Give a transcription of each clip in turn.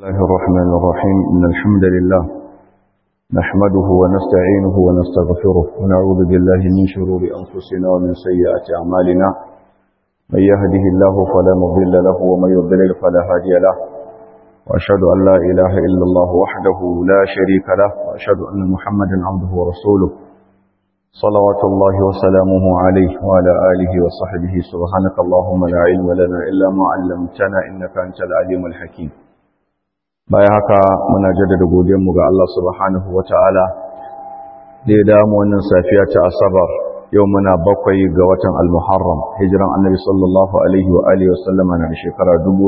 الله الرحمن الرحيم إن الحمد لله نحمده ونستعينه ونستغفره ونعوذ بالله من شرور أنفسنا ومن سيئات أعمالنا من يهده الله فلا مضل له ومن يضلل فلا هادي له وأشهد أن لا إله إلا الله وحده لا شريك له وأشهد أن محمدا عبده ورسوله صلوات الله وسلامه عليه وعلى آله وصحبه سبحانك اللهم لا علم لنا إلا ما علمتنا إنك أنت العليم الحكيم baya haka muna jaddada godiyarmu ga Allah subhanahu wata'ala da ya damu wannan safiya ta asabar yau muna bakwai ga watan al-muharram hijiran annabi sallallahu alaihi wa alihi wa sallama na shekara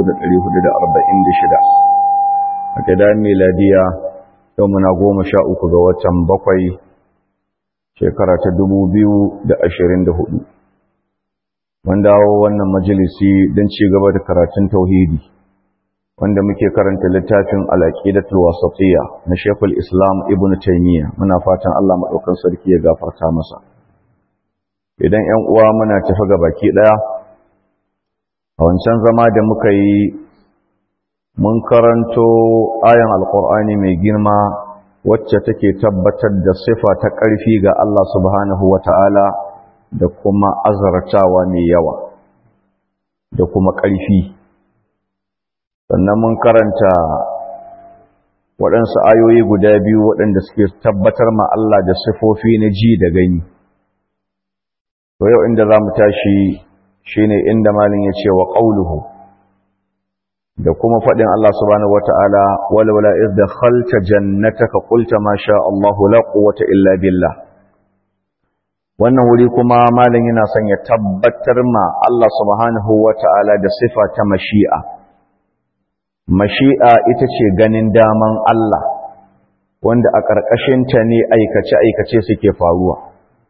1446 a gidan miladiya yau muna goma sha uku ga watan bakwai shekara ta 2024 mun dawo wannan majalisi don ci gaba da karatun tauhidi wanda muke karanta littafin al-aqidatul wasatiyya na Sheikhul Islam Ibn Taymiyyah muna fatan Allah madaukan sarki ya gafarta masa idan 'yan uwa muna tafi ga baki daya a wancan zama da muka yi mun karanto ayan alqur'ani mai girma wacce take tabbatar da sifa ta ƙarfi ga Allah subhanahu wata'ala da kuma azartawa mai yawa da kuma ƙarfi sannan mun karanta waɗansu ayoyi guda biyu waɗanda suke tabbatar ma Allah da sifofi na ji da gani to yau inda za mu tashi shine inda malin ya ce wa ƙauluhu da kuma faɗin Allah subhanahu wata'ala walwala iz dakhalta jannataka qulta ma sha Allahu la quwwata illa billah wannan wuri kuma malin yana son ya tabbatar ma Allah subhanahu wata'ala da sifa ta mashi'a mashi'a ita ce ganin daman Allah wanda a ƙarƙashinta ne aikace-aikace suke faruwa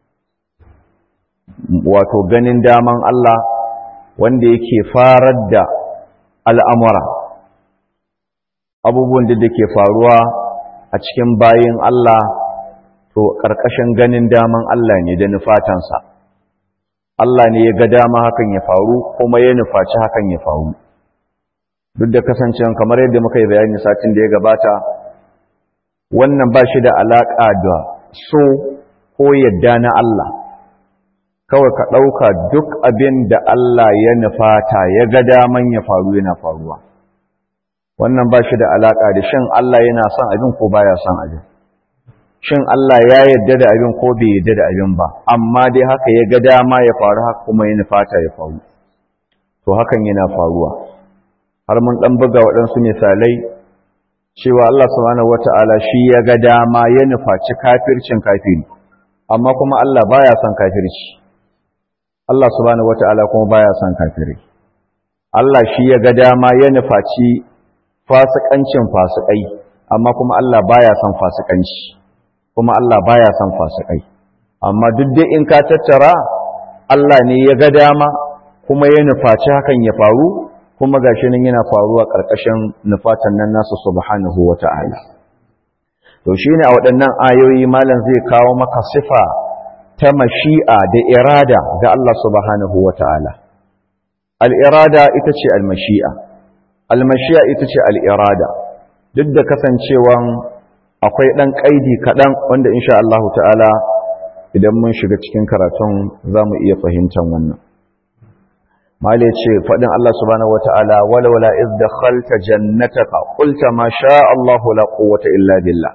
wato ganin daman Allah wanda yake farar da al'amura abubuwan da ke faruwa a cikin bayin Allah to ƙarƙashin ganin daman Allah ne da nufatansa Allah ne ya ga dama hakan ya faru kuma ya nufaci hakan ya faru duk da kasancewa kamar yadda muka yi bayani satin da ya gabata wannan ba shi da alaƙa da so ko yadda na Allah kawai ka ɗauka duk abin da Allah ya nufata ya ga daman ya faru yana faruwa wannan ba shi da alaƙa da shin Allah yana son abin ko baya son abin shin Allah ya yadda da abin ko bai yadda da abin ba amma dai haka ya ga dama ya faru haka kuma ya nufata ya faru to hakan yana faruwa har mun ɗan buga waɗansu misalai cewa Allah subhanahu wata'ala shi ya ga dama ya nufaci kafircin kafiri amma kuma Allah baya son kafirci Allah subhanahu wata'ala kuma baya son kafiri Allah shi ya ga dama ya nufaci fasikancin fasikai amma kuma Allah baya son fasikanci kuma Allah baya son fasikai amma duk dai in ka tattara Allah ne ya ga dama kuma ya nufaci hakan ya faru kuma gashi nan yana faruwa ƙarƙashin nufatan nan nasu subhanahu wata'ala to shine a waɗannan ayoyi malam zai kawo maka sifa ta mashi'a da irada ga Allah subhanahu wata'ala al-irada ita ce al-mashi'a al-mashi'a ita ce al-irada duk da kasancewan akwai ɗan ƙaidi kaɗan wanda insha Allah ta'ala idan mun shiga cikin karatun za mu iya fahimtar wannan mali ce faɗin Allah subhanahu wata'ala walawala iz dakhalta jannataka qulta ma sha Allah la quwwata illa billah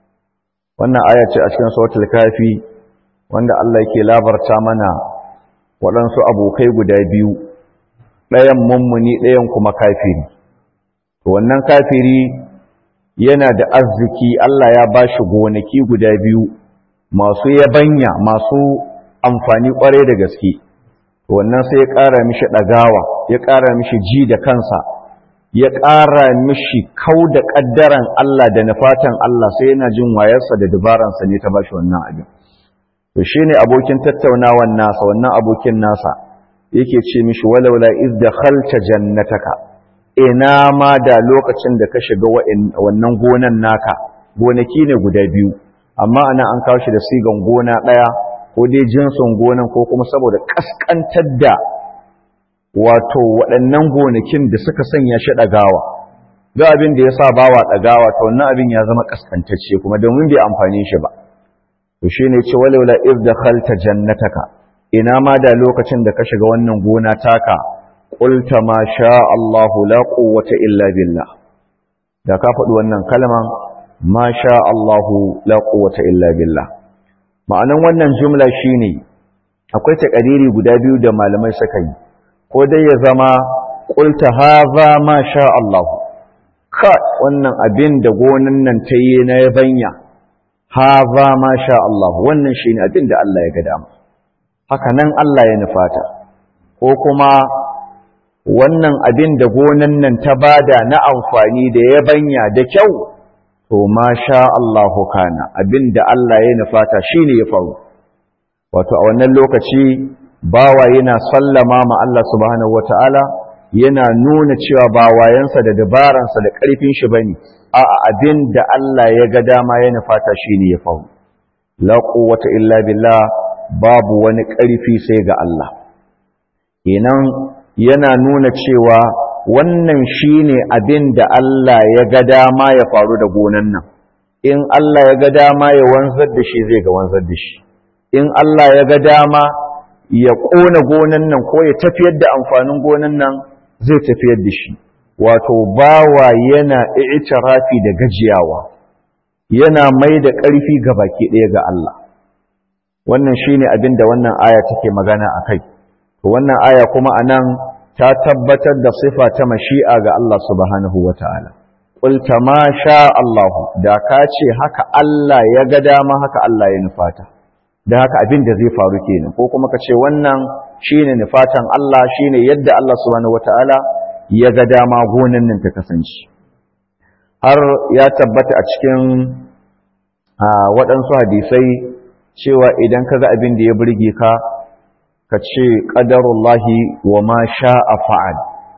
wannan aya ce a cikin suratul kafi wanda Allah yake labarta mana waɗansu abokai guda biyu ɗayan mummuni ɗayan kuma kafiri wannan kafiri yana da arziki Allah ya bashi gonaki guda biyu masu yabanya masu amfani ƙwarai da gaske wannan sai ya ƙara mishi ɗagawa ya ƙara mishi ji da kansa ya ƙara mishi kau da ƙaddaran Allah da nufatan Allah sai yana jin wayarsa da dubaransa ne ta ba shi wannan abin to shi ne abokin tattaunawan nasa wannan abokin nasa yake ce mishi walaula iz da khalta jannataka ina ma da lokacin da ka shiga wannan gonan naka gonaki ne guda biyu amma ana an kawo shi da sigan gona ɗaya ko dai jinsin gonan ko kuma saboda kaskantar da wato waɗannan gonakin da suka sanya shi ɗagawa duk abin da ya sa bawa ɗagawa to wannan abin ya zama kaskantacce kuma domin bai amfani shi ba to shine ce walaula iz dakhalta jannataka ina ma da lokacin da ka shiga wannan gona taka qulta ma sha Allahu la quwwata illa billah da ka faɗi wannan kalman ma sha Allahu la quwwata illa billah ma'anan wannan jumla shine akwai takariri guda biyu da malamai suka yi ko dai ya zama qulta hadha ma sha Allahu ka wannan abin da gonan nan ta yi na yabanya haza ma sha Allah wannan shine abin da Allah ya ga dama haka nan Allah ya nufata ko kuma wannan abin da gonan nan ta bada na amfani da yabanya da kyau to ma sha Allah kana abin da Allah ya nufata shine ya faru wato a wannan lokaci bawa yana sallama ma Allah subhanahu wataala yana nuna cewa ba wayansa da dabaransa da ƙarfin shi bane a'a abin da Allah ya ga dama ya nufata shine ya faru la quwwata illa billah babu wani ƙarfi sai ga Allah kenan yana nuna cewa wannan shine abin da Allah ya ga dama ya faru da gonan nan in Allah ya ga dama ya wanzar da shi zai ga wanzar da shi in Allah ya ga dama ya ƙona gonan nan ko ya tafiyar da amfanin gonan nan zai tafiyar da shi wato bawa yana i'tirafi da gajiyawa yana mai da ƙarfi ga baki ɗaya ga Allah wannan shine abin da wannan aya take magana akai to wannan aya kuma anan ta tabbatar da sifa ta mashi'a ga Allah subhanahu wataala qul ma sha Allah da ka ce haka Allah ya ga dama haka Allah ya nufata da haka abin da zai faru kenan ko kuma ka ce wannan shine nufatan Allah shine yadda Allah subhanahu wataala ya ga dama gonan nan ta kasance har ya tabbata a cikin waɗansu hadisai cewa idan ka ga abin da ya burge ka ka ce ƙadarullahi wa ma sha'a fa'al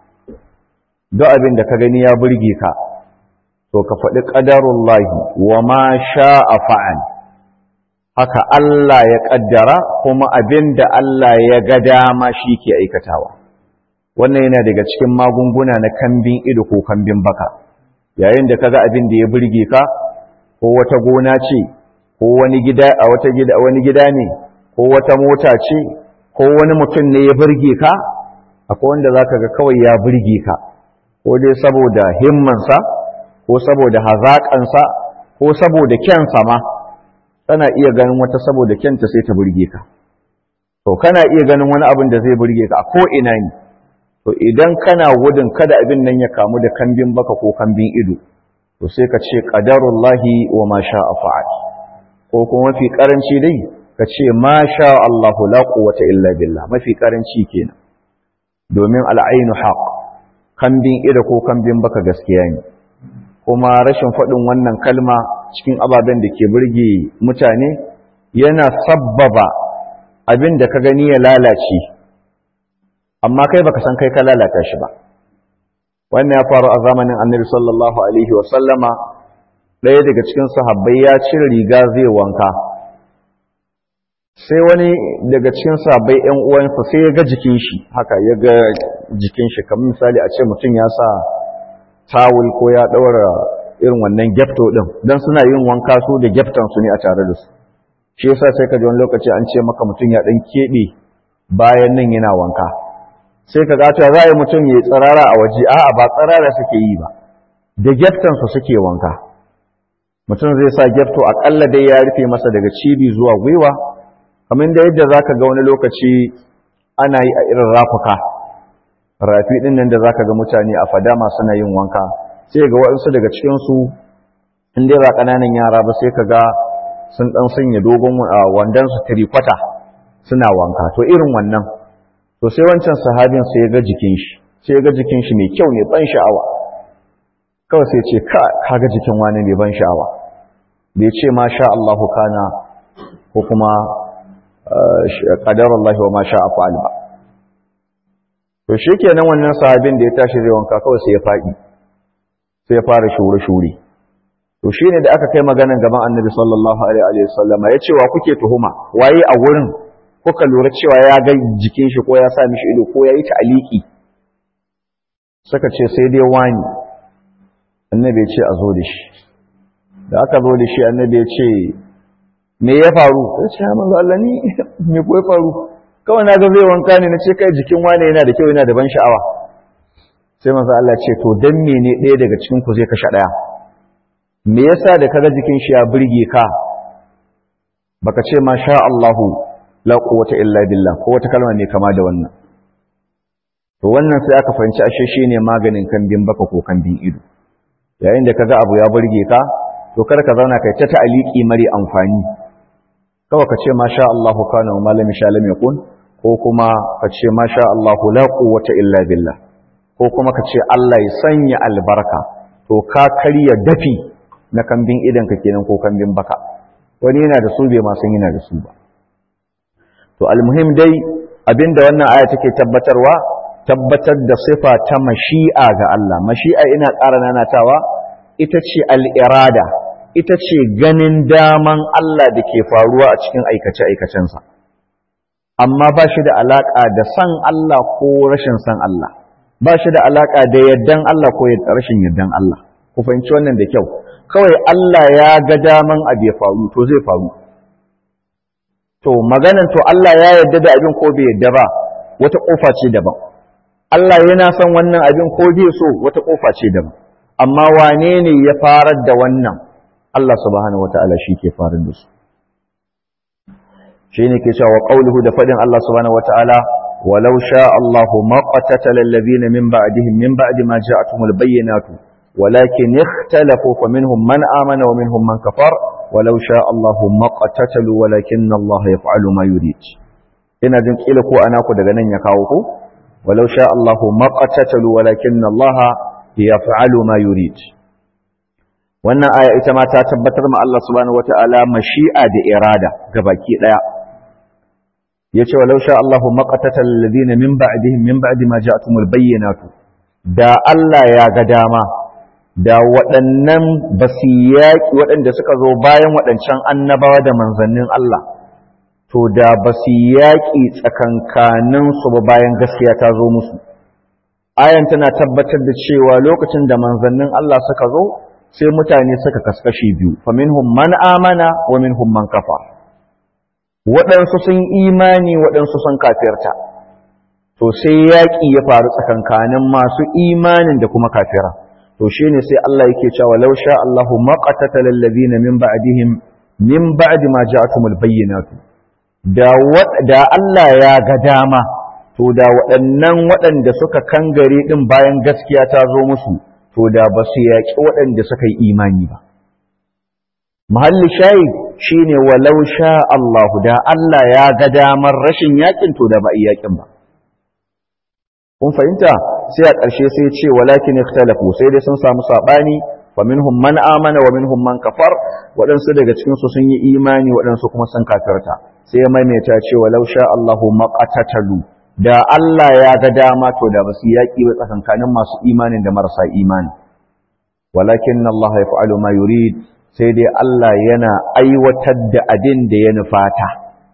duk abin da ka gani ya burge ka to ka faɗi ƙadarullahi wa ma sha'a fa'al haka Allah ya ƙaddara kuma abin da Allah ya ga dama shi ke aikatawa wannan yana daga cikin magunguna na kambin ido ko kambin baka yayin da kaga abin da ya burge ka ko wata gona ce ko wani gida a wata gida wani gida ne ko wata mota ce ko wani mutum ne ya burge ka akwai wanda zaka ga kawai ya burge ka ko dai saboda himmansa ko saboda hazaƙansa ko saboda kyansa ma tana iya ganin wata saboda kyanta sai ta burge ka to kana iya ganin wani abin da zai burge ka a ko ina ne to idan kana gudun kada abin nan ya kamu da kambin baka ko kambin ido to sai ka ce qadarullahi wa ma sha'a fa'al ko kuma mafi karanci dai ka ce ma sha Allah la quwwata illa billah mafi karanci kenan domin al'ainu haq kambin ido ko kambin baka gaskiya ne kuma rashin faɗin wannan kalma cikin ababen da ke burge mutane yana sabbaba abin da ka gani ya lalace amma kai baka san kai ka lalata shi ba wannan ya faru a zamanin annabi sallallahu alaihi wa sallama ɗaya daga cikin sahabbai ya cire riga zai wanka sai wani daga cikin sahabbai ƴan uwansa sai ya ga jikin shi haka ya ga jikin shi kamar misali a ce mutum ya sa tawul ko ya ɗaura irin wannan gyafto ɗin don suna yin wanka su da gyaftan su ne a tare da su shi yasa sai ka ji wani lokaci an ce maka mutum ya ɗan keɓe bayan nan yana wanka sai ka gata za a yi mutum ya yi tsirara a waje a'a ba tsirara suke yi ba da gyaftansu suke wanka mutum zai sa gyafto aƙalla dai ya rufe masa daga cibi zuwa gwiwa kamar da yadda za ka ga wani lokaci ana yi a irin rafuka rafi ɗin nan da za ka ga mutane a fadama suna yin wanka sai ga waɗansu daga cikinsu in dai ba ƙananan yara ba sai ka ga sun ɗan sanya dogon wandonsu tirikwata suna wanka to irin wannan to sai wancan sahabin sai ya ga jikin shi sai ya ga jikin shi mai kyau ne ban sha'awa kawai sai ce ka kaga jikin wani mai ban sha'awa bai ce ma sha Allah kana ko kuma qadar Allah wa ma sha fa'al ba to shikenan wannan sahabin da ya tashi zai wanka kawai sai ya faɗi sai ya fara shure shure to shine da aka kai maganan gaban Annabi sallallahu alaihi wa sallam ya ce wa kuke tuhuma waye a wurin kuka lura cewa ya ga jikin shi ko ya sa mishi ido ko ya yi ta'aliki suka ce sai dai wani annabi ya ce a zo da shi da aka zo da shi annabi ya ce me ya faru ya ce manzo Allah ni me ko ya faru kawai na ga zai wanka ne na ce kai jikin wane yana da kyau yana da ban sha'awa sai manzo Allah ce to dan mene ɗaya daga cikin ku zai kashe ɗaya me yasa da kaga jikin shi ya burge ka baka ce ma sha Allahu la quwwata illa billah ko wata kalma ne kama da wannan to wannan sai aka fahimci ashe shine maganin kambin baka ko kambin ido yayin da kaga abu ya burge ka to kar ka zauna kai ta ta'aliki mari amfani kawai ka ce ma sha Allahu kana wa malami sha lam yakun ko kuma ka ce ma sha Allahu la quwwata illa billah ko kuma ka ce Allah ya sanya albarka to ka karya dafi na kambin idan ka kenan ko kambin baka wani yana da su bai ma san yana da su ba to almuhim dai abinda wannan aya take tabbatarwa tabbatar da sifa ta mashi'a ga Allah mashi'a ina ƙara nanatawa ita ce al'irada ita ce ganin daman Allah da ke faruwa a cikin aikace-aikacensa amma ba shi da alaƙa da san Allah ko rashin san Allah ba shi da alaƙa da yaddan Allah ko rashin yaddan Allah ku fahimci wannan da kyau kawai Allah ya ga daman abu ya faru to zai faru to maganan to Allah ya yarda da abin ko bai yarda ba wata kofa ce daban Allah yana son wannan abin ko bai so wata kofa ce daban amma wane ne ya farar da wannan Allah subhanahu wataala shi ke farar da su shine ke cewa qauluhu da fadin Allah subhanahu wataala walau sha Allahu ma qatatala alladhina min ba'dihim min ba'di ma ja'atuhumul bayyinatu ولكن اختلفوا فمنهم من آمن ومنهم من كفر ولو شاء الله ما قتتلوا ولكن الله يفعل ما يريد ina jin kila ko ana ku daga nan ya kawo ku walau sha Allah ma qatatalu walakin Allah yaf'alu ma yurid wannan aya ita ma ta tabbatar ma Allah subhanahu wataala mashi'a da irada gabaki daya yace walau sha Allah ma qatatal ladina min ba'dihim min ba'di ma ja'atumul bayyinatu da Allah ya ga dama da waɗannan ba su yaƙi waɗanda suka zo bayan waɗancan annabawa da manzannin Allah, to da ba su yaƙi tsakankaninsu ba bayan gaskiya ta zo musu. Ayan tana tabbatar da cewa lokacin da manzannin Allah suka zo, sai mutane suka kaskashi biyu, fa minhum man amana wa minhum man kafa. Waɗansu sun imani waɗansu sun kafirta. To sai yaƙi ya faru tsakankanin masu imanin da kuma kafira. to shine sai Allah yake cewa law sha Allahu ma qatala alladhina min ba'dihim min ba'di ma ja'atumul bayyinatu da da Allah ya ga dama to da waɗannan waɗanda suka kangare din bayan gaskiya ta zo musu to da ba su yaƙi waɗanda suka yi imani ba mahalli shayi shine walau sha Allahu da Allah ya ga damar rashin yaƙin to da ba a yaƙin ba kun fahimta sai a ƙarshe sai ce walakin ikhtalafu sai dai sun samu sabani wa minhum man amana wa minhum man kafar waɗansu daga cikin su sun yi imani waɗansu kuma sun kafirta sai ya maimaita ce walau sha Allahu maqatatalu da Allah ya ga dama to da basu yaki ba tsakankanin masu imanin da marasa imani walakin Allah yaf'alu ma yurid sai dai Allah yana aiwatar da abin da ya nufata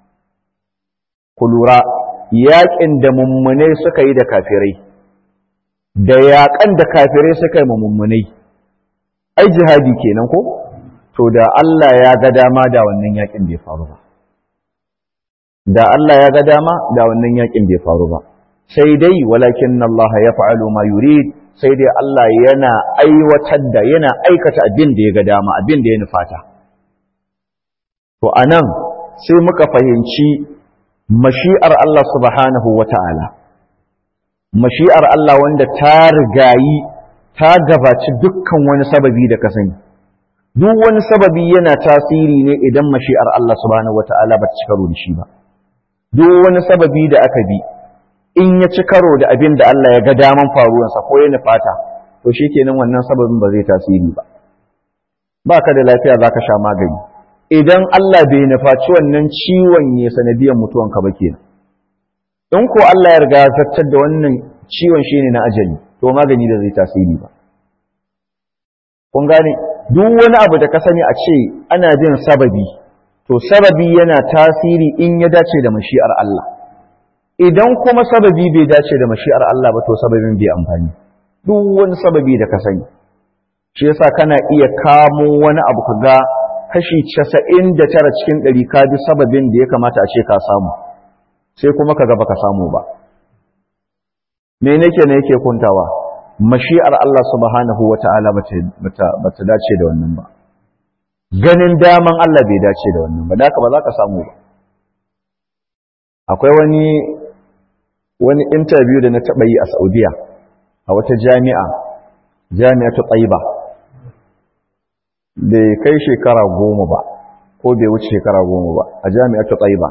ku lura yaƙin da mummunai suka yi da kafirai da yaƙan da kafirai suka yi mummunai ai jihadi kenan ko to da Allah ya ga dama da wannan yaƙin bai faru ba da Allah ya ga dama da wannan yaƙin bai faru ba sai dai walakin Allah ya fa'alu ma yurid sai dai Allah yana aiwatar da yana aikata abin da ya ga dama abin da ya nufata to anan sai muka fahimci mashi'ar Allah subhanahu wa ta'ala, mashi'ar Allah wanda ta rigayi ta gabaci dukkan wani sababi da ka sani. Duk wani sababi yana tasiri ne idan mashi'ar Allah subhanahu wa ta'ala ba ci karo da shi ba. Duk wani sababi da aka bi, in ya ci karo da abin da Allah ya ga daman faruwansa ko ya nufata, to shi kenan wannan sababin ba zai tasiri ba. Ba ka da lafiya za ka sha magani. idan Allah bai nufaci wannan ciwon ya sanadiyar mutuwanka ba kenan in ko Allah ya riga zartar da wannan ciwon shine na ajali to magani da zai tasiri ba kun gane duk wani abu da ka sani a ce ana jin sababi to sababi yana tasiri in ya dace da mashi'ar Allah idan kuma sababi bai dace da mashi'ar Allah ba to sababin bai amfani duk wani sababi da ka sani shi yasa kana iya kamo wani abu ka ga kashi casa'in da tara cikin ɗari ka bi sababin da ya kamata a ce ka samu sai kuma ka gaba ka samu ba me nake ne yake kuntawa mashi'ar Allah subhanahu wa ta'ala ba ta dace da wannan ba ganin daman Allah bai dace da wannan ba da haka ba za ka samu ba akwai wani wani interview da na taɓa yi a Saudiya a wata jami'a jami'a ta Taiba bai kai shekara goma ba ko bai wuce shekara goma ba a jami'a ta Taiba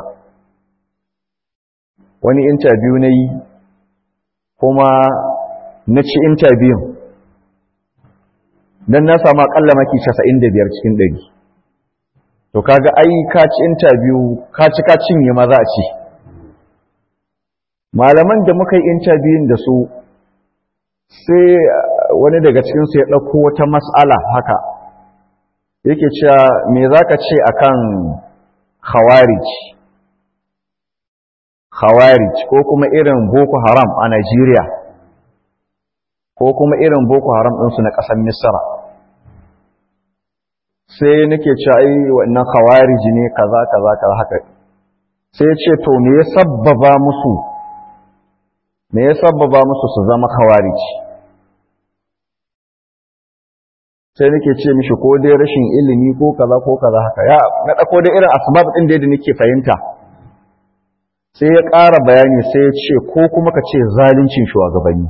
wani interview na yi kuma na ci interview don na samu akalla maki 95 cikin 100 to kaga ai ka ci interview ka ci ka cinye ma za a ci malaman da muka yi interview da su sai wani daga cikinsu ya ɗauko wata mas'ala haka yake cewa me za ka ce akan khawarij khawarij ko kuma irin boko haram a Najeriya ko kuma irin boko haram ɗinsu na ƙasar misra sai nake cewa ai wannan khawarij ne kaza kaza kaza haka sai ce to me ya sabbaba musu me ya sabbaba musu su zama khawarij sai nake ce mishi ko dai rashin ilimi ko kaza ko kaza haka ya na ɗauko dai irin asbab ɗin da nake fahimta sai ya ƙara bayani sai ya ce ko kuma ka ce zaluncin shugabanni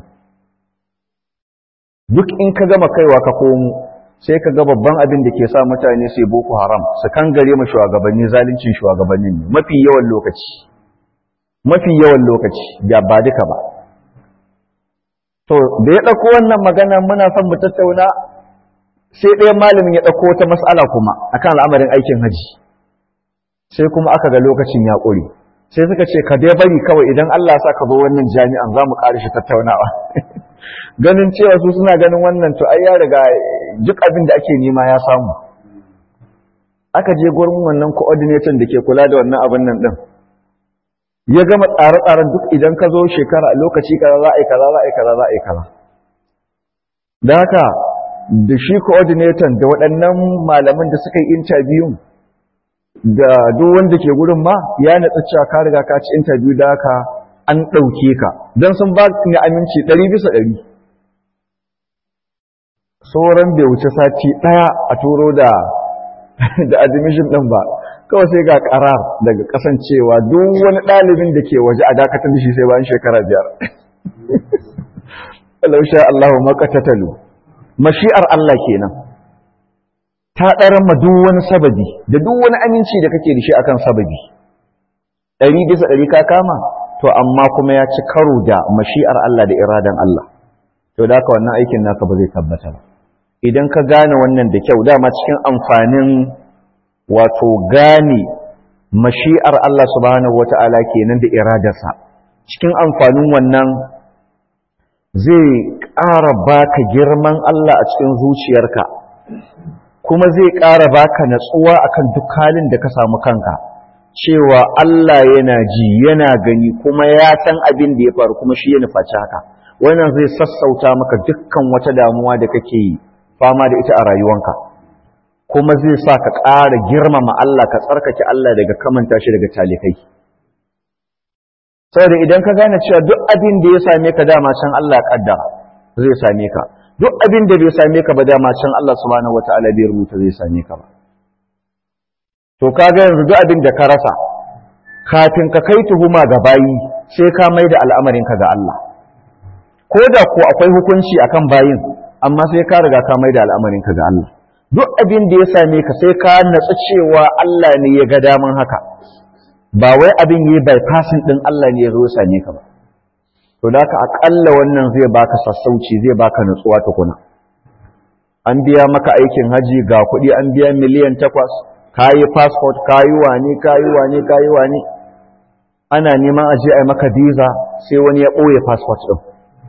duk in ka gama kaiwa ka komo sai ka ga babban abin da ke sa mutane sai boko haram su kan gare ma shugabanni zaluncin shugabannin ne mafi yawan lokaci mafi yawan lokaci ya ba duka ba to da ya ɗauko wannan magana muna son mu tattauna sai ɗaya malamin ya ɗauko wata mas'ala kuma akan al'amarin aikin haji sai kuma aka ga lokacin ya ƙure sai suka ce ka dai bari kawai idan Allah ya sa ka zo wannan jami'an za mu ƙari shi tattaunawa ganin cewa su suna ganin wannan to ai ya riga duk abin da ake nema ya samu aka je gurin wannan coordinator da ke kula da wannan abin nan din ya gama tsare-tsaren duk idan ka zo shekara lokaci kaza za a yi kaza za a yi kaza za a yi kaza da haka da shi coordinator da waɗannan malaman da suka yi interview da duk wanda ke gurin ma ya natsa cewa ka riga ka ci interview da haka an ɗauke ka don sun ba ni aminci ɗari bisa ɗari sauran bai wuce sati ɗaya a turo da da admission ɗin ba kawai sai ga ƙarar daga kasancewa duk wani ɗalibin da ke waje a dakatar da shi sai bayan shekara biyar lausha Allah makatatalu mashi'ar Allah kenan ta ɗaran ma duk wani sababi da duk wani aminci da kake da shi akan sababi ɗari bisa ɗari ka kama to amma kuma ya ci karo da mashi'ar Allah da iradan Allah to da haka wannan aikin naka ba zai tabbata ba idan ka gane wannan da kyau dama cikin amfanin wato gane mashi'ar Allah subhanahu wata'ala kenan da iradarsa cikin amfanin wannan zai ƙara baka girman Allah a cikin zuciyarka kuma zai ƙara baka natsuwa akan duk halin da ka samu kanka cewa Allah yana ji yana gani kuma ya san abin da ya faru kuma shi ya nufaci haka wannan zai sassauta maka dukkan wata damuwa da kake yi fama da ita a rayuwanka kuma zai sa ka ƙara girmama Allah ka tsarkake Allah daga kamanta shi daga talikai saboda idan ka gane cewa duk abin da ya same ka dama can Allah ya kaddara zai same ka duk abin da bai same ka ba dama can Allah subhanahu wataala bai rubuta zai same ka ba to kaga yanzu duk abin da ka rasa kafin ka kai tuhuma ga bayi sai ka mai da al'amarin ka ga Allah ko da ko akwai hukunci akan bayin amma sai ka riga ka mai da al'amarin ka ga Allah duk abin da ya same ka sai ka natsu cewa Allah ne ya ga daman haka ba wai abin yi bypassing din Allah ne ya zo same ka ba to da ka akalla wannan zai baka sassauci zai baka nutsuwa tukuna an biya maka aikin haji ga kuɗi an biya miliyan takwas kayi passport kayi wani kayi wani kayi wani ana neman aje a maka visa sai wani ya ɓoye passport ɗin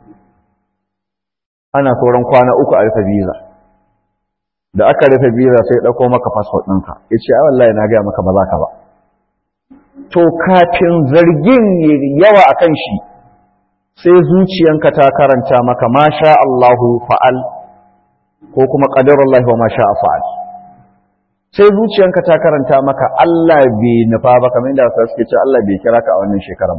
ana sauran kwana uku a rufe visa da aka rufe visa sai ya ɗauko maka passport ɗinka ya ce a wallahi na gaya maka ba za ka ba to kafin zargin yawa a kan shi sai zuciyanka ta karanta maka masha Allahu fa'al ko kuma qadarullahi wa ma sha'a fa'al sai zuciyanka ta karanta maka Allah bai nufa ba kamar yadda wasu suke ce Allah bai kira ka a wannan shekaran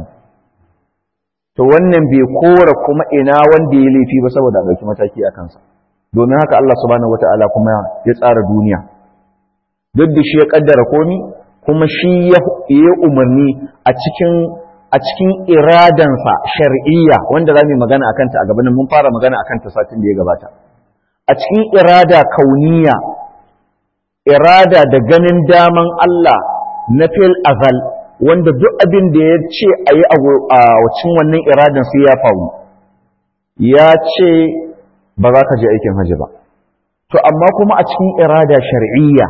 to wannan bai kora kuma ina wanda ya laifi ba saboda a ɗauki mataki a kansa domin haka Allah subhanahu wata'ala kuma ya tsara duniya duk da shi ya kaddara komi kuma shi ya yi umarni a cikin a cikin iradansa shar'iyya wanda za mu magana akan ta a gabanin mun fara magana akan ta satin da ya gabata a cikin irada kauniya irada da ganin daman Allah na fil azal wanda duk abin da ya ce a yi a wacin wannan iradan sai ya faru ya ce ba za ka je aikin hajji ba to amma kuma a cikin irada shar'iyya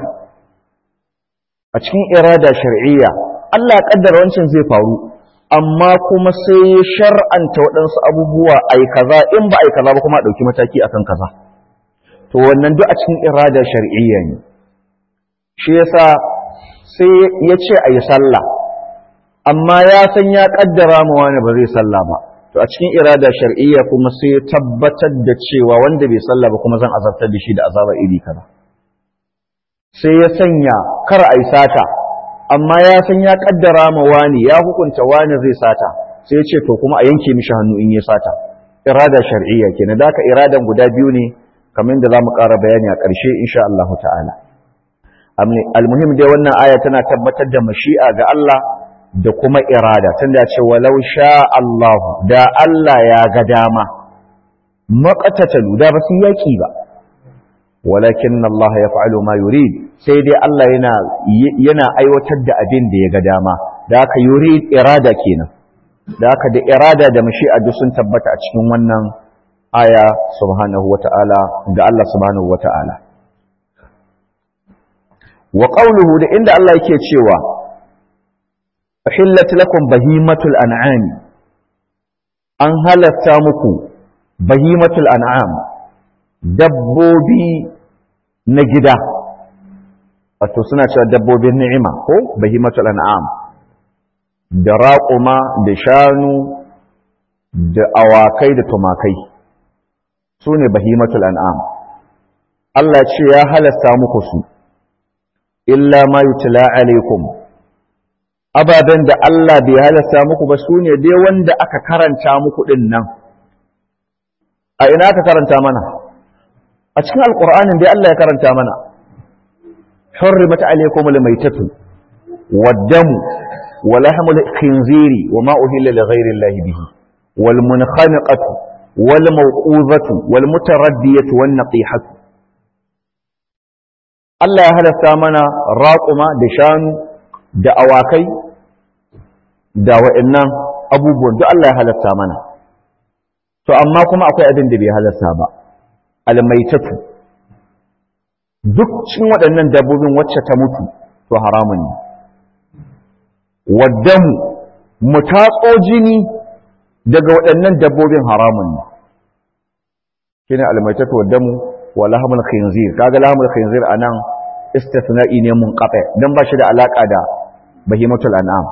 a cikin irada shar'iyya Allah ya kaddara wancan zai faru amma kuma sai ya shar'anta waɗansu abubuwa ai kaza in ba ai kaza ba kuma a ɗauki mataki akan kaza to wannan duk a cikin irada shar'iyya ne shi yasa sai ya ce a yi sallah amma ya san ya kaddara ma wani ba zai sallah ba to a cikin irada shar'iyya kuma sai ya tabbatar da cewa wanda bai sallah ba kuma zan azabtar da shi da azaba iri kaza sai ya sanya kar a yi sata amma ya san ya kaddara ma wani ya hukunta wani zai sata sai ya ce to kuma a yanke mishi hannu in ya sata irada shar'iyya kenan da ka iradan guda biyu ne kamar da za mu ƙara bayani a ƙarshe insha Allah ta'ala almuhim dai wannan aya tana tabbatar da mashi'a ga Allah da kuma irada tunda ya ce walau sha Allah da Allah ya ga dama maqatatalu da ba su yaki ba walakin Allah ya fa'alu ma yurid sai dai Allah yana yana aiwatar da abin da ya ga dama da haka yurid irada kenan da haka da irada da mashi'a duk sun tabbata a cikin wannan aya subhanahu wata'ala ga Allah subhanahu wata'ala wa qawluhu da inda Allah yake cewa uhillat lakum bahimatul an'am an halatta muku bahimatul an'am dabbobi na gida wato suna cewa dabbobin ni'ima ko bahimatul an'am da raƙuma da shanu da awakai da tumakai su ne bahimatul an'am Allah ce ya halasta muku su illa ma yutla alaikum ababen da Allah bai halasta muku ba su ne dai wanda aka karanta muku din nan a ina aka karanta mana a cikin alƙur'anin dai Allah ya karanta mana حرمت عليكم الميتة والدم ولحم الخنزير وما أهل لغير الله به والمنخنقة والموقوذة والمتردية والنقيحة Allah ya halasta mana raƙuma da shanu da awakai da wa'annan abubuwan duk Allah ya halasta mana to amma kuma akwai abin da bai halasta ba almaitatu duk cikin waɗannan dabbobin wacce ta mutu to haramun ne waddamu mu tatso jini daga waɗannan dabbobin haramun ne shine almaitatu waddamu wa lahmul khinzir kaga lahmul khinzir anan istithna'i ne munqati dan ba shi da alaka da bahimatul an'am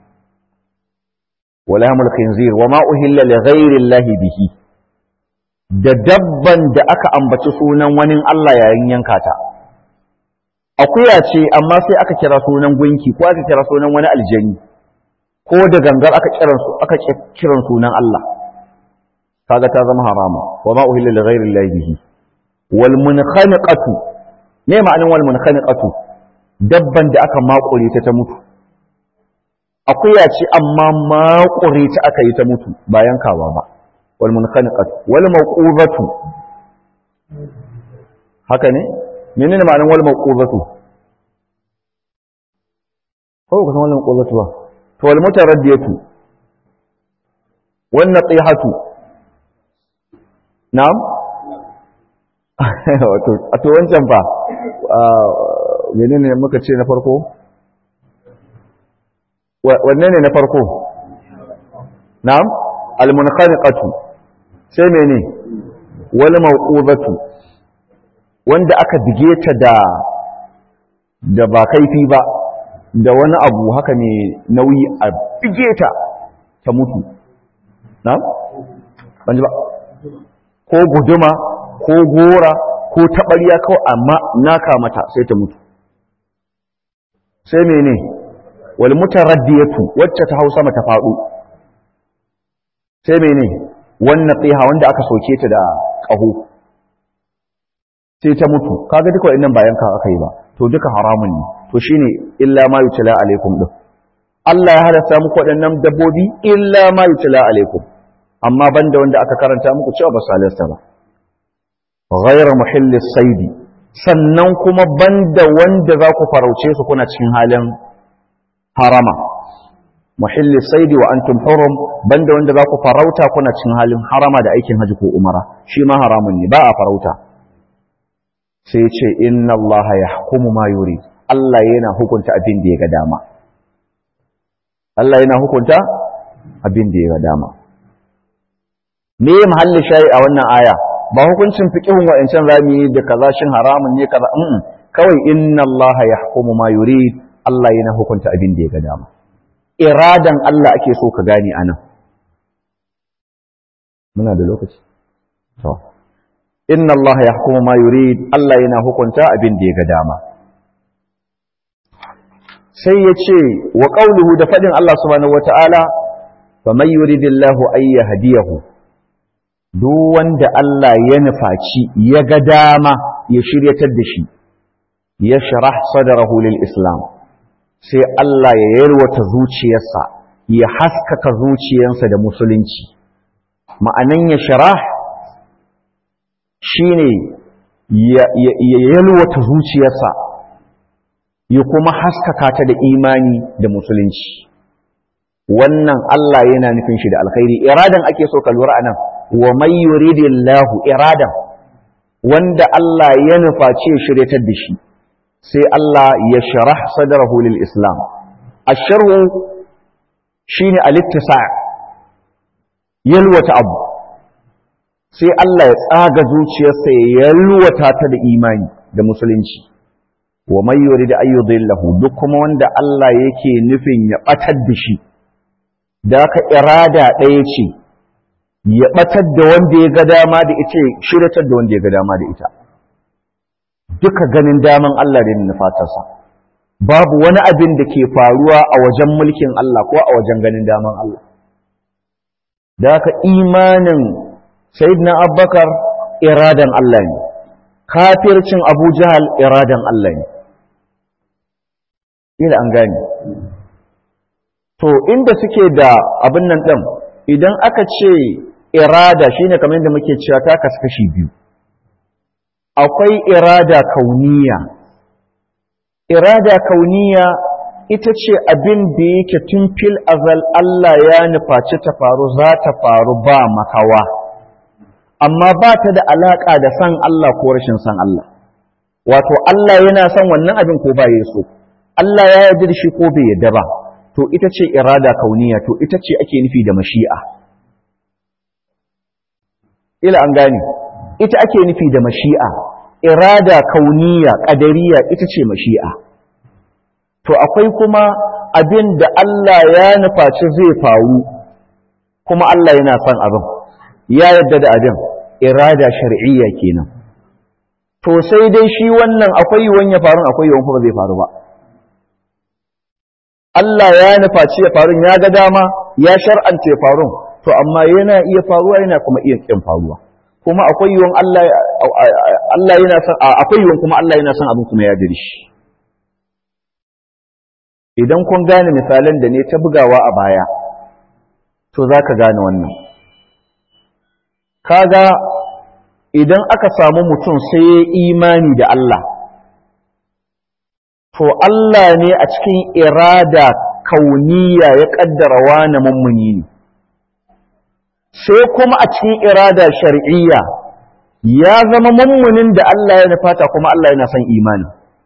wa lahmul khinzir wa ma uhilla li ghairi llahi bihi da dabban da aka ambaci sunan wani Allah yayin yanka ta akuya ce amma sai aka kira sunan gunki ko aka kira sunan wani aljani ko da gangar aka kiran su aka kiran sunan Allah kaga ta zama harama wa ma uhilla li ghairi llahi bihi wal munkhaniqatu me ma'anin wal munkhaniqatu dabban da aka makure ta ta mutu akuya ce amma makure ta aka yi ta mutu ba yankawa ba wal munkhaniqatu wal mawquzatu haka ne menene ma'anin wal mawquzatu ko ka san wal mawquzatu ba to wal mutaraddiyatu wan naqihatu na'am wato a to wancan fa menene muka ce na farko wanne ne na farko na'am al-munkhaniqatu sai mene wal mawqudatu wanda aka dige ta da da ba kaifi ba da wani abu haka ne nauyi a bige ta ta mutu na'am ban ji ba ko guduma ko gora ko taɓarya kawai amma naka mata sai ta mutu sai mene wal mutaraddiyatu wacce ta hausa mata faɗo sai mene wannan tsiha wanda aka soke ta da ƙaho sai ta mutu kaga duka wa'annan bayan ka aka yi ba to duka haramun ne to shine illa ma yutla alaikum din Allah ya halasta muku waɗannan dabbobi illa ma yutla alaikum amma banda wanda aka karanta muku cewa ba su halasta ba ghayra muhillis saidi sannan kuma banda wanda za ku farauce su kuna cikin halin harama muhillis saidi wa antum hurum banda wanda za ku farauta kuna cikin halin harama da aikin haji ko umara shi ma haramun ne ba a farauta sai ce inna Allah yahkumu ma yuri Allah yana hukunta abin da ya ga dama Allah yana hukunta abin da ya ga dama me mahallin shayi a wannan aya ba hukuncin fiqhun wa'ancan zamu yi da kaza shin haramun ne kaza mm kawai inna Allah yahkumu ma yurid Allah yana hukunta abin da ya ga dama iradan Allah ake so ka gane anan muna da lokaci to inna Allah yahkumu ma yurid Allah yana hukunta abin da ya ga dama sai ya ce wa qawluhu da fadin Allah subhanahu wataala faman yuridillahu ay yahdiyahu duk wanda Allah ya nufaci ya ga dama ya shiryatar da shi ya sharah sadrahu lil islam sai Allah ya yalwata zuciyarsa ya haskaka zuciyarsa da musulunci ma'anan ya sharah shine ya yalwata zuciyarsa ya kuma haskaka ta da imani da musulunci wannan Allah yana nufin shi da alkhairi iradan ake so ka lura anan wa may yuridillahu iradan wanda Allah ya nufaci ya shiryatar da shi sai Allah ya sharah sadrahu lil islam asharhu shine alittisa yalwata abu sai Allah ya tsaga zuciyarsa ya yalwata ta da imani da musulunci wa may yurid ayyudillahu duk kuma wanda Allah yake nufin ya batar da shi da ka irada ɗaya ce ya batar da wanda ya ga dama da ita shiratar da wanda ya ga dama da ita duka ganin daman Allah da nufatarsa babu wani abin da ke faruwa a wajen mulkin Allah ko a wajen ganin daman Allah da ka imanin sayyidina Abubakar iradan Allah ne kafircin Abu Jahal iradan Allah ne ila an gane to inda suke da abin nan ɗin idan aka ce irada shine kamar yadda muke cewa ta kaskashi biyu akwai irada kauniya irada kauniya ita ce abin da yake tun fil azal Allah ya nufaci ta faru za ta faru ba makawa amma ba ta da alaƙa da san Allah ko rashin san Allah wato Allah yana son wannan abin ko ba ya so Allah ya yarda da shi ko bai yarda ba to ita ce irada kauniya to ita ce ake nufi da mashi'a ila an gane ita ake nufi da mashi'a irada kauniya ƙadariya ita ce mashi'a to akwai kuma abin da Allah ya nufaci zai faru kuma Allah yana son abin ya yadda da abin irada shar'iyya kenan to sai dai shi wannan akwai yiwuwan ya faru akwai yiwuwan kuma zai faru ba Allah ya nufaci ya faru ya ga dama ya shar'anta ya faru to amma yana iya faruwa yana kuma iya kin faruwa kuma akwai yiwuwan Allah Allah yana son akwai yiwuwan kuma Allah yana son abin kuma ya jiri shi idan kun gane misalan da ne ta bugawa a baya to zaka gane wannan kaga idan aka samu mutum sai ya imani da Allah to Allah ne a cikin irada kauniya ya kaddara wani mummuni ne sai kuma a cikin irada shar'iyya ya zama mummunin da Allah ya nufata kuma Allah yana son imani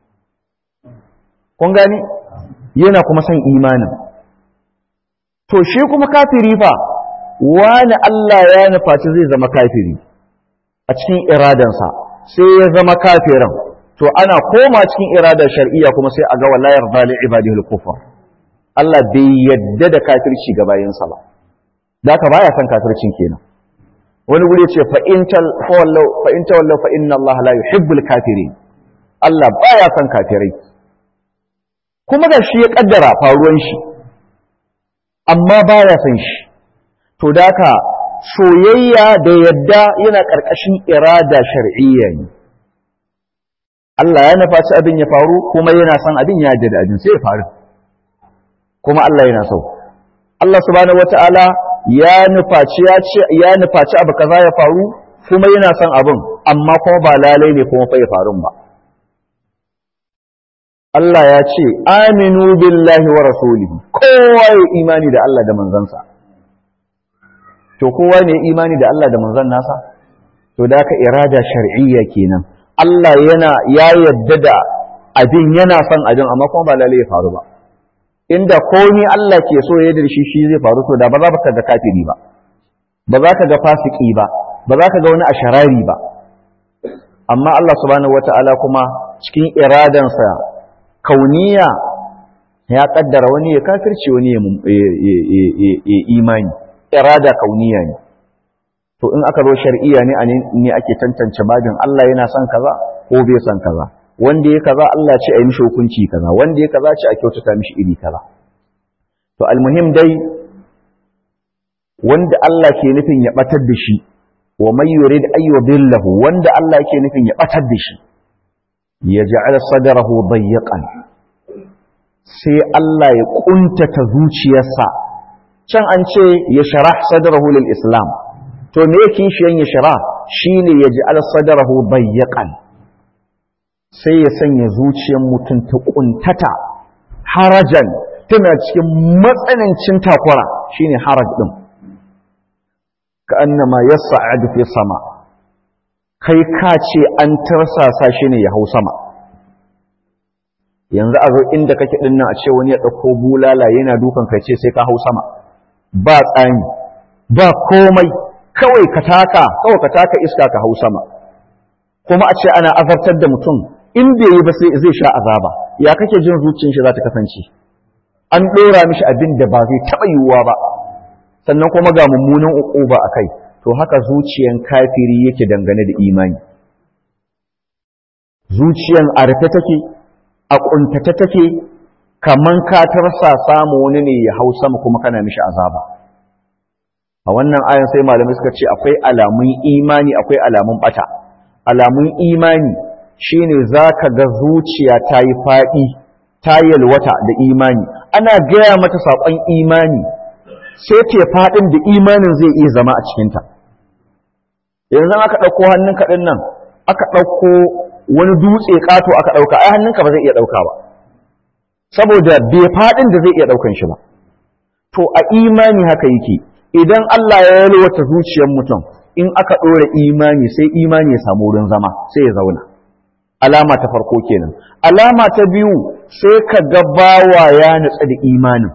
kun gani yana kuma son imanin to shi kuma kafiri fa wani Allah ya nufaci zai zama kafiri a cikin iradansa sai ya zama kafirin to ana koma cikin iradar shar'iyya kuma sai a ga wala yarda li ibadihi al-kufr Allah bai yadda da kafirci ga bayinsa ba da ka baya son kafircin kenan wani guri ce fa in tawallau fa in tawallau fa inna Allah la yuhibbul kafirin Allah baya son kafirai kuma da shi ya kaddara faruwan shi amma baya son shi to da haka soyayya da yadda yana ƙarƙashin irada shar'iyya ne Allah ya nufaci abin ya faru kuma yana son abin ya yadda da abin sai ya faru kuma Allah yana so Allah subhanahu wata'ala ya nufaci ya ce ya nufaci abu kaza ya faru kuma yana son abin amma kuma ba lalai ne kuma fa ya faru ba Allah ya ce aminu billahi wa rasulihi kowa ya imani da Allah da manzansa to kowa ne imani da Allah da manzan nasa to da aka irada shar'iyya kenan Allah yana ya yadda da abin yana son abin amma kuma ba lalle ya faru ba inda ni Allah ke so ya shi shi zai faru to da ba za ka ga kafiri ba ba za ka ga fasiki ba ba za ka ga wani asharari ba amma Allah subhanahu wataala kuma cikin iradansa kauniya ya kaddara wani ya kafirci wani ya imani irada kauniya ne to in aka zo shar'iyya ne ne ake tantance babin Allah yana son kaza ko bai son kaza wanda ya kaza Allah ce a yi mishi hukunci kaza wanda ya kaza ce a kyautata mishi iri kaza to almuhim dai wanda Allah ke nufin ya batar da shi wa may yurid ay yudillahu wanda Allah ke nufin ya batar da shi ya ja'ala sadrahu dayyqan sai Allah ya kuntata zuciyarsa can an ce ya sharah sadrahu lil islam to me yake kishiyan ya sharah shine ya ja'ala sadrahu dayyqan sai ya sanya zuciyar mutum ta kuntata harajan tana cikin matsanancin takwara shine haraj din ka annama yas'adu fi sama kai ka ce an tarsasa shi ne ya hau sama yanzu a zo inda kake din nan a ce wani ya dauko bulala yana dukan kai ce sai ka hau sama ba tsani ba komai kawai ka taka kawai ka taka iska ka hau sama kuma a ce ana azabtar da mutum in bai yi ba sai zai sha azaba ya kake jin zuciyar shi za ta kasance an ɗora mishi abin da ba zai taɓa yiwuwa ba sannan kuma ga mummunan uquba a kai to haka zuciyan kafiri yake dangane da imani zuciyan a rufe take a ƙuntata take kaman ka tarsa samu wani ne ya hau sama kuma kana mishi azaba a wannan ayan sai malamai suka ce akwai alamun imani akwai alamun bata alamun imani shine zaka ga zuciya ta yi faɗi ta yalwata da imani ana gaya mata saƙon imani sai ce faɗin da imanin zai iya zama a cikinta yanzu aka ɗauko hannunka ɗin nan aka ɗauko wani dutse ƙato aka ɗauka ai hannunka ba zai iya ɗauka ba saboda bai faɗin da zai iya ɗaukan shi ba to a imani haka yake idan Allah ya yalwata zuciyar mutum in aka ɗora imani sai imani ya samu wurin zama sai ya zauna alama ta farko kenan alama ta biyu sai ka ga bawa ya nutsa da imanin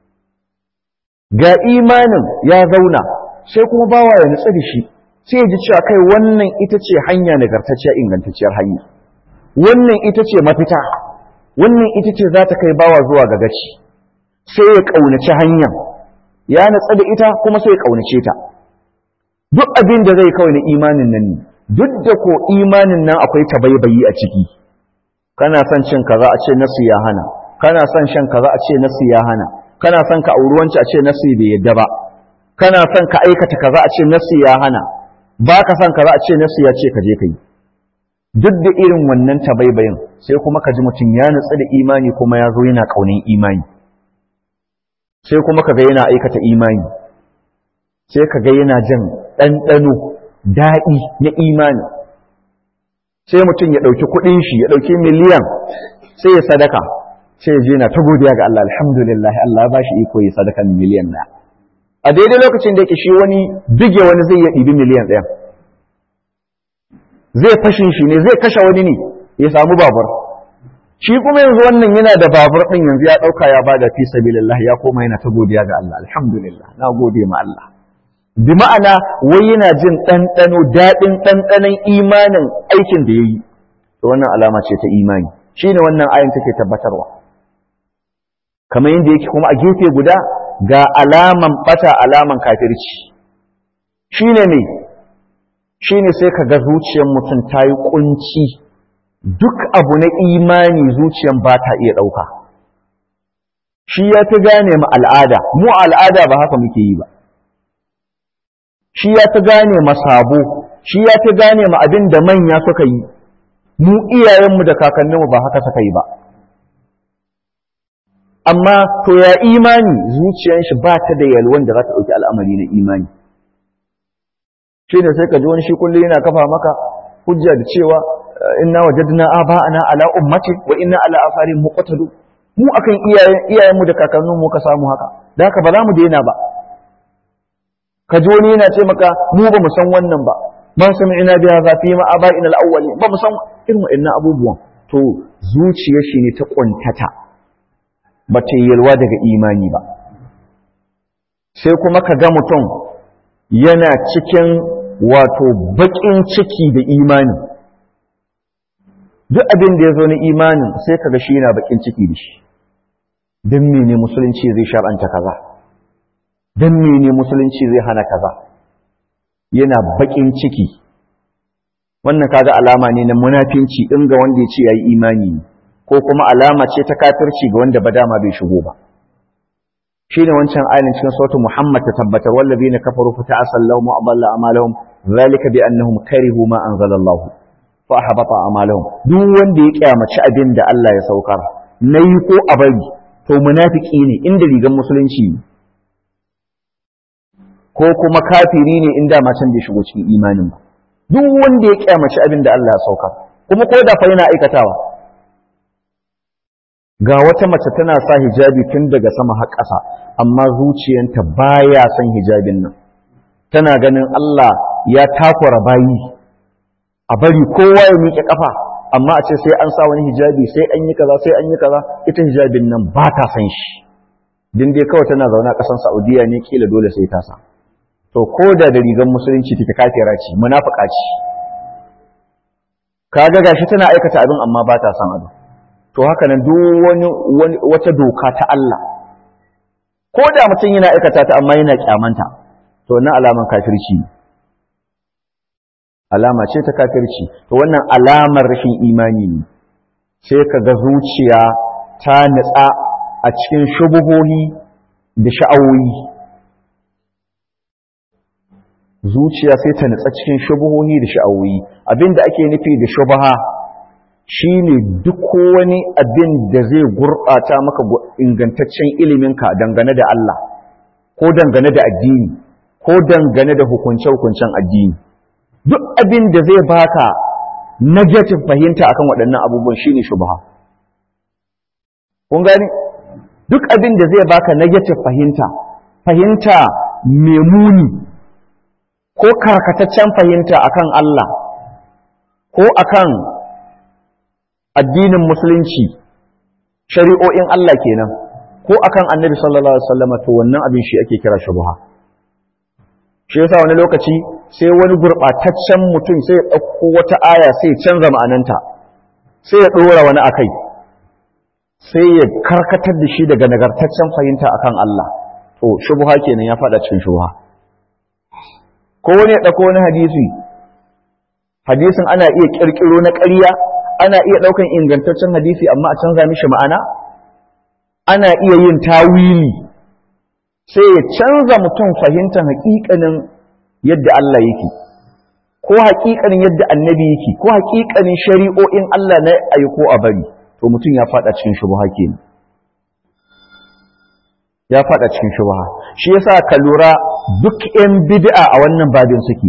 ga imanin ya zauna sai kuma bawa ya nutsa da shi sai ya ji cewa kai wannan ita ce hanya nagartacciya ingantacciyar hanya wannan ita ce mafita wannan ita ce za ta kai bawa zuwa ga gaci sai ya ƙaunaci hanya ya natsa da ita kuma sai ya ƙaunace ta duk abin da zai kawai na imanin nan ne duk da ko imanin nan akwai tabaibayi a ciki kana son cin kaza a ce nasu ya hana kana son shan kaza a ce nasu ya hana kana son ka auri wanci a ce nasu bai yadda ba kana son ka aikata kaza a ce nasu ya hana ba ka son kaza a ce nasu ya ce ka je ka yi duk da irin wannan tabaibayin sai kuma ka ji mutum ya nutsu da imani kuma ya zo yana ƙaunin imani sai kuma ka ga yana aikata imani sai ka ga yana jin ɗanɗano daɗi na imani sai mutum ya ɗauki kuɗin shi ya ɗauki miliyan sai ya sadaka sai ya je na ta godiya ga Allah alhamdulillah Allah ba shi iko ya sadakan miliyan na a daidai lokacin da yake shi wani bige wani zai ya ɗibi miliyan ɗaya zai fashin shi ne zai kashe wani ne ya samu babur shi kuma yanzu wannan yana da babur ɗin yanzu ya ɗauka ya bada fi sabilillah ya koma yana ta godiya ga Allah alhamdulillah na gode ma Allah bi ma'ana wai yana jin ɗanɗano daɗin ɗanɗanon imanin aikin da ya yi to wannan alama ce ta imani shine wannan ayin take tabbatarwa kamar yadda yake kuma a gefe guda ga alaman bata alaman kafirci shine ne shine sai ka ga zuciyar mutum ta yi kunci duk abu na imani zuciyar ba ta iya ɗauka shi ya fi gane ma al'ada mu al'ada ba haka muke yi ba shi ya fi gane ma sabo shi ya fi gane ma abin da manya suka yi mu iyayenmu da kakanninmu ba haka suka yi ba amma to ya imani zuciyar shi ba ta da yalwan da za ta ɗauki al'amari na imani shi ne sai ka ji wani shi kullum yana kafa maka hujja da cewa inna wajadna aba'ana ala ummati wa inna ala asarin muqtadu mu akan iyayen iyayenmu da kakanninmu ka samu haka da haka ba za mu daina ba ka ji wani yana ce maka mu ba mu san wannan ba ma sami'na bi hadha fi ma aba'ina al-awwali ba mu san irin wa'annan abubuwan to zuciyar shi ne ta kuntata ba ta yalwa daga imani ba sai kuma ka ga mutum yana cikin wato baƙin ciki da imani duk abin da ya zo na imanin sai ka ga shi yana baƙin ciki da shi don mene musulunci zai shar'anta kaza don mene musulunci zai hana kaza yana baƙin ciki wannan kaga alama ne na munafinci in ga wanda ya ce ya yi imani ne ko kuma alama ce ta kafirci ga wanda ba dama bai shigo ba shine wancan ayin cikin sautin Muhammad ta tabbatar wallazina kafaru fa ta'asallahu wa adalla amalahum zalika bi annahum karihu ma anzalallahu fa ahbata amalahum duk wanda ya kyamaci abin da Allah ya saukar nayi ko a bari to munafiki ne inda rigan musulunci ko kuma kafiri ne inda ma can bai shigo cikin imanin ba duk wanda ya kyamaci abin da Allah ya saukar kuma ko da fa yana aikatawa ga wata mace tana sa hijabi tun daga sama har ƙasa amma zuciyanta baya son hijabin nan tana ganin Allah ya takura bayi a bari kowa ya miƙe ƙafa amma a ce sai an sa wani hijabi sai an yi kaza sai an yi kaza ita hijabin nan ba ta san shi din dai kawai tana zaune a ƙasar Saudiya ne kila dole sai ta sa to ko da da rigar musulunci take kafira ce munafika ce kaga gashi tana aikata abin amma ba ta san abin to haka nan duk wani wata doka ta Allah ko da mutum yana aikata ta amma yana kyamanta to wannan alaman kafirci alama ce ta kafirci to wannan alamar rashin imani ne sai ka ga zuciya ta nutsa a cikin shubuhohi da sha'awoyi zuciya sai ta nutsa cikin shubuhohi da sha'awoyi abinda ake nufi da shubaha shi ne duk wani abin da zai gurɓata maka ingantaccen iliminka dangane da Allah ko dangane da addini ko dangane da hukunce-hukuncen addini duk abin da zai baka negative fahimta akan waɗannan abubuwan shi ne shubha kun gani duk abin da zai baka negative fahimta fahimta mai muni ko karkataccen fahimta akan Allah ko akan addinin musulunci shari'o'in Allah kenan ko akan annabi sallallahu alaihi wasallam to wannan abin shi ake kira shubha shi yasa wani lokaci sai wani gurbataccen mutum sai ya dauko wata aya sai ya canza ma'ananta sai ya dora wani akai sai ya karkatar da shi daga nagartaccen fahimta akan Allah to shubha kenan ya fada cikin shubha ko wani ya dauko wani hadisi hadisin ana iya kirkiro na ƙarya ana iya ɗaukan ingantaccen hadisi amma a canza mishi ma'ana ana iya yin tawili sai ya canza mutum fahimtar haƙiƙanin yadda Allah yake ko haƙiƙanin yadda annabi yake ko haƙiƙanin shari'o'in Allah na ayi ko a bari to mutum ya faɗa cikin shubha kenan ya faɗa cikin shubha shi yasa ka lura duk 'yan bid'a a wannan babin suke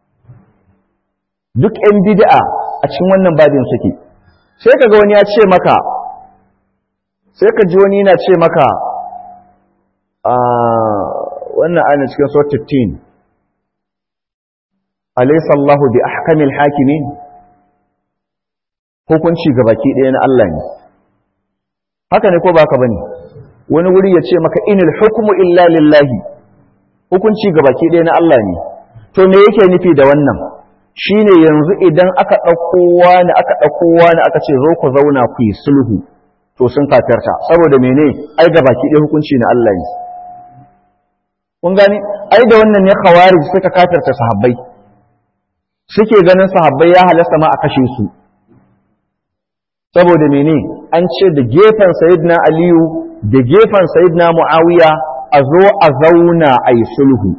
duk 'yan bid'a a cikin wannan babin suke sai ka ga wani ya ce maka sai ka ji wani yana ce maka a wannan ayin cikin so 15 alaysa Allahu bi ahkamil hakimin hukunci ga baki ɗaya na Allah ne haka ne ko baka bane wani wuri ya ce maka inil hukmu illa lillahi hukunci ga baki ɗaya na Allah ne to me yake nufi da wannan shine yanzu idan aka ɗauko wani aka ɗauko wani aka ce zo ku zauna ku yi sulhu to sun kafirta saboda mene ai ga baki ɗaya hukunci na Allah ne kun gani ai da wannan ne khawarij suka kafirta sahabbai suke ganin sahabbai ya halasta ma a kashe su saboda mene an ce da gefen sayyidina aliyu da gefen sayyidina muawiya a zo a zauna a yi sulhu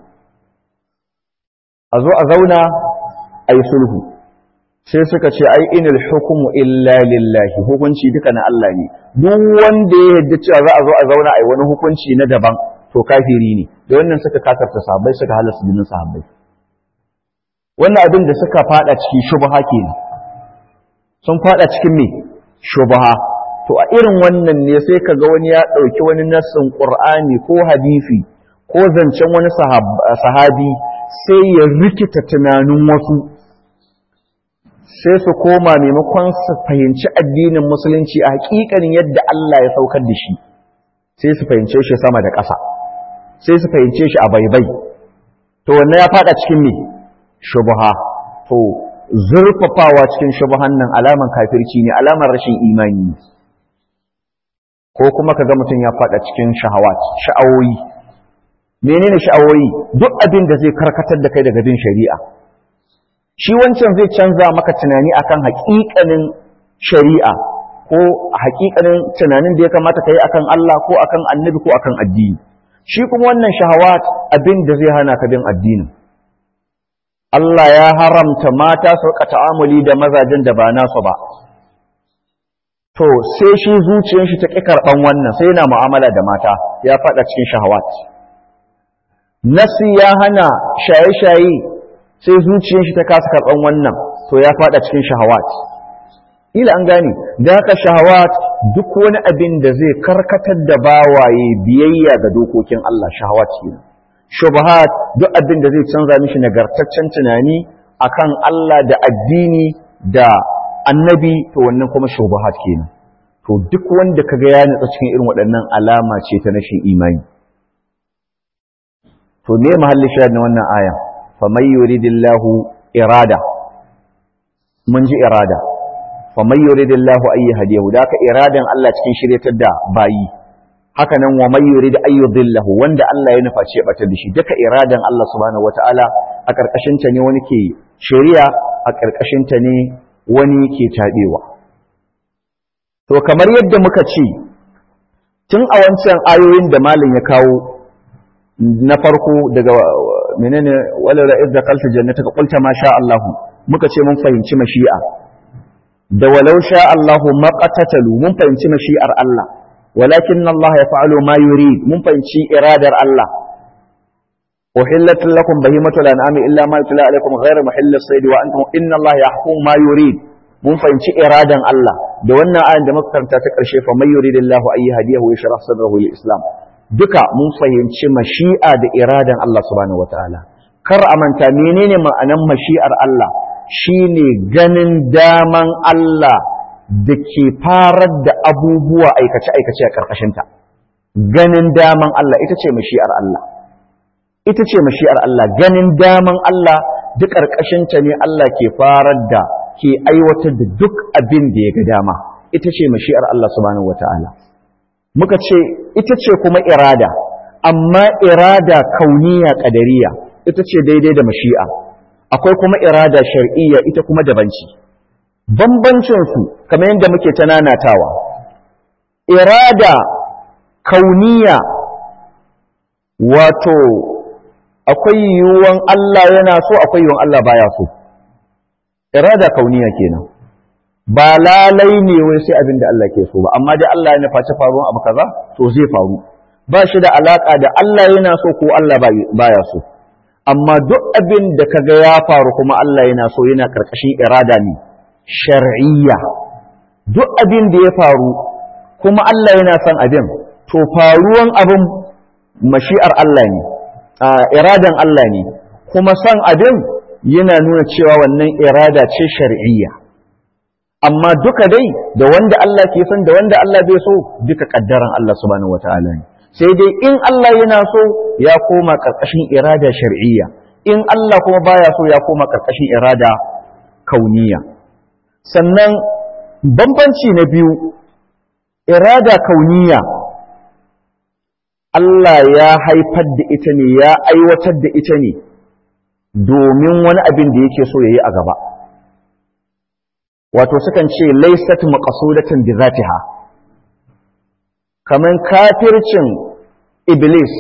a zo a zauna a yi sulhu sai suka ce ai inil hukumu illa lillahi hukunci duka na Allah ne duk wanda ya yadda cewa za a zo a zauna a yi wani hukunci na daban to kafiri ne da wannan suka kakarta sahabbai suka halasta jinin sahabbai wannan abin da suka fada cikin shubha kenan sun fada cikin me shubha to a irin wannan ne sai kaga wani ya dauki wani nassin qur'ani ko hadisi ko zancen wani sahabi sai ya rikita tunanin wasu sai su koma maimakon su fahimci addinin musulunci a hakikanin yadda Allah ya saukar da shi sai su fahimce shi sama da ƙasa sai su fahimce shi a baibai to wannan ya fada cikin me shubha to zurfafawa cikin shubhan nan alaman kafirci ne alaman rashin imani ne ko kuma kaga mutum ya fada cikin shahawat sha'awoyi menene sha'awoyi duk abin da zai karkatar da kai daga bin shari'a shi wancan zai canza maka tunani akan haƙiƙanin shari'a ko haƙiƙanin tunanin da ya kamata ka yi akan Allah ko akan annabi ko akan addini shi kuma wannan shahawat abin da zai hana ka bin addinin Allah ya haramta mata su rika ta'amuli da mazajen da ba nasu ba to sai shi zuciyar shi ta ƙi karɓan wannan sai yana mu'amala da mata ya faɗa cikin shahawat nasi ya hana shaye-shaye sai zuciyar shi ta kasa karɓan wannan to ya faɗa cikin shahawat ila an gane da haka shahawat duk wani abin da zai karkatar da bawaye biyayya ga dokokin Allah shahawat kenan shubahat duk abin da zai canza mishi nagartaccen tunani akan Allah da addini da annabi to wannan kuma shubahat kenan to duk wanda kaga ya nutsa cikin irin waɗannan alama ce ta rashin imani to me mahalli shahid na wannan aya fa may yuridillahu irada mun ji irada fa may yuridillahu ay hadiyahu da ka iradan Allah cikin shiryatar da bayi haka nan wa may yurid ay yudillahu wanda Allah ya nufa ce batar da shi duka iradan Allah subhanahu wataala a karkashin ta ne wani ke shari'a a karkashin ta ne wani ke tabewa to kamar yadda muka ce tun a wancan ayoyin da malin ya kawo na farko daga menene wala ra'id da kalta jannata ka qulta ma sha Allah muka ce mun fahimci mashi'a da walau sha Allah maqatatalu mun fahimci mashi'ar Allah walakin Allah yaf'alu ma yurid mun fahimci iradar Allah uhillat lakum bahimatul an'ami illa ma yutla alaykum ghayra muhillis sayd wa antum inna Allah yahkum ma yurid mun fahimci iradan Allah da wannan ayan da muka karanta ta karshe fa may yuridillahu ayyi hadiyahu yashrah sadrahu lil islam duka mun fahimci mashi'a da iradan Allah subhanahu wataala kar a manta menene ma'anan mashi'ar Allah shine ganin daman Allah da ke farar da abubuwa aikace-aikace a ƙarƙashinta ganin daman Allah ita ce mashi'ar Allah ita ce mashi'ar Allah ganin daman Allah duk ƙarƙashinta ne Allah ke farar da ke aiwatar da duk abin da ya ga dama ita ce mashi'ar Allah subhanahu wataala muka ce ita ce kuma irada amma irada kauniya ƙadariya ita ce daidai da mashi'a akwai kuma irada shar'iyya ita kuma dabanci bambancinsu kamar yadda muke ta nanatawa irada kauniya wato akwai yiwuwan Allah yana so akwai yiwuwan Allah baya so irada kauniya kenan ba lalai ne wai sai abin da Allah ke so ba amma dai Allah ya nufaci faruwan abu kaza to zai faru ba shi da alaka da Allah yana so ko Allah baya so amma duk abin da kaga ya faru kuma Allah yana so yana karkashin irada ne shar'iyya duk abin da ya faru kuma Allah yana son abin to faruwan abin mashi'ar Allah ne iradan Allah ne kuma son abin yana nuna cewa wannan irada ce shar'iyya amma duka dai da wanda Allah ke son da wanda Allah bai so duka kaddaran Allah subhanahu wataala ne sai dai in Allah yana so ya koma karkashin irada shar'iyya in Allah kuma baya so ya koma karkashin irada kauniya sannan bambanci na biyu irada kauniya Allah ya haifar da ita ne ya aiwatar da ita ne domin wani abin da yake so yayi a gaba wato sukan ce laysat maqsudatin bi zatiha kaman kafircin iblis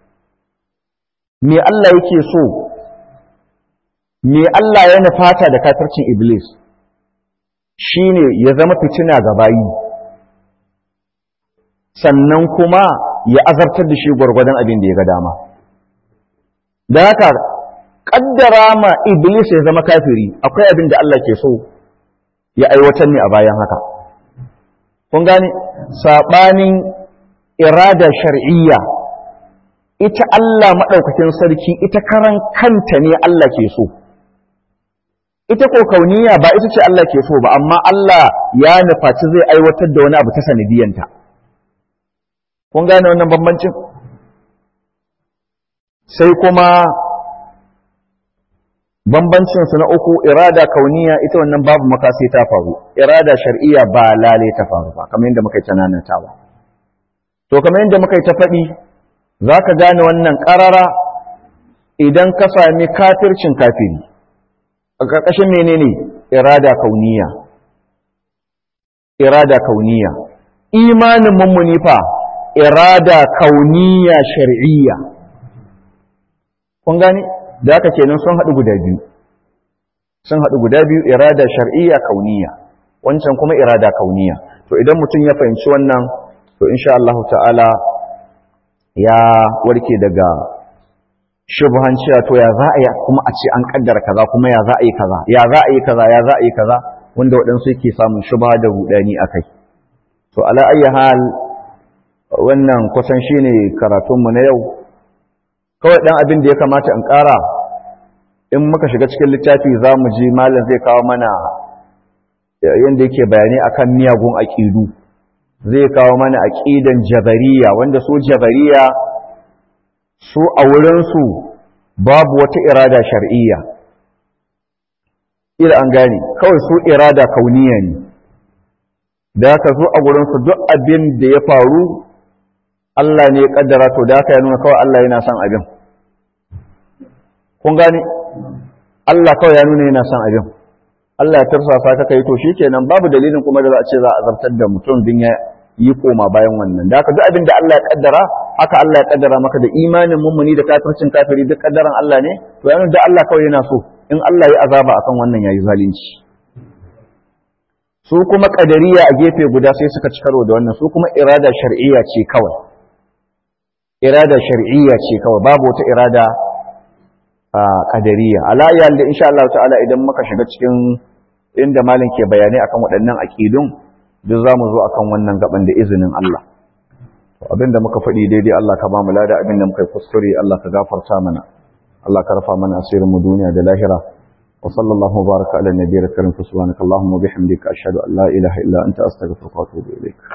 me Allah yake so me Allah ya nufata da kafircin iblis shine ya zama fitina ga bayi sannan kuma ya azartar da shi gwargwadon abin da ya ga dama da haka kaddara ma iblis ya zama kafiri akwai abin da Allah ke so ya aiwatar ne a bayan haka kun gane sabanin irada shar'iyya ita Allah madaukakin sarki ita karan kanta ne Allah ke so ita ko kauniya ba ita ce Allah ke so ba amma Allah ya nufaci zai aiwatar da wani abu ta sanidiyanta kun gane wannan bambancin sai kuma bambancinsu na uku irada kauniya ita wannan babu makasi ta faru irada shar'iyya ba lale ta faru ba kamar yadda muka yi ta ba to kamar yadda muka yi ta faɗi za ka gane wannan ƙarara idan ka sami kafircin kafiri a ƙarƙashin menene irada kauniya irada kauniya imanin mummuni fa irada kauniya shar'iyya kun gane da haka kenan sun haɗu guda biyu sun haɗu guda biyu irada shar'iyya kauniya wancan kuma irada kauniya to idan mutum ya fahimci wannan to insha Allah ta'ala ya warke daga shubhan cewa to ya za a yi kuma a ce an kaddara kaza kuma ya za a yi kaza ya za a yi kaza ya za a yi kaza wanda waɗansu yake samun shubha da rudani akai to ala ayyi hal wannan kusan shine karatunmu na yau kawai ɗan abin da ya kamata in ƙara in muka shiga cikin littafi za mu ji malam zai kawo mana yadda yake bayani akan miyagun aƙidu zai kawo mana aƙidan jabariya wanda su jabariya su a wurinsu babu wata irada shar'iyya ila an gane kawai su irada kauniya ne da haka su a wurinsu duk abin da ya faru Allah ne ya kaddara to da haka ya nuna kawai Allah yana son abin kun gane Allah kawai ya nuna yana son abin Allah ya tarsasa ka kai to shikenan babu dalilin kuma da za a ce za a zartar da mutum din ya yi koma bayan wannan da haka duk abin da Allah ya kaddara haka Allah ya kaddara maka da imanin mummuni da kafircin kafiri duk kaddaran Allah ne to yana da Allah kawai yana so in Allah ya azaba akan wannan yayi zalunci su kuma kadariya a gefe guda sai suka ci karo da wannan su kuma irada shar'iyya ce kawai irada shar'iyya ce kawai babu wata irada qadariya ala ya da insha Allah ta'ala idan muka shiga cikin inda malin ke bayanai akan waɗannan aqidun duk zamu zo akan wannan gaban da izinin Allah to abinda muka faɗi daidai Allah ka ba mu lada abinda muka yi kuskure Allah ka gafarta mana Allah ka rafa mana asirin mu duniya da lahira wa sallallahu baraka ala nabiyyil karim subhanakallahumma wa bihamdika ashhadu an la ilaha illa anta astaghfiruka wa atubu ilaik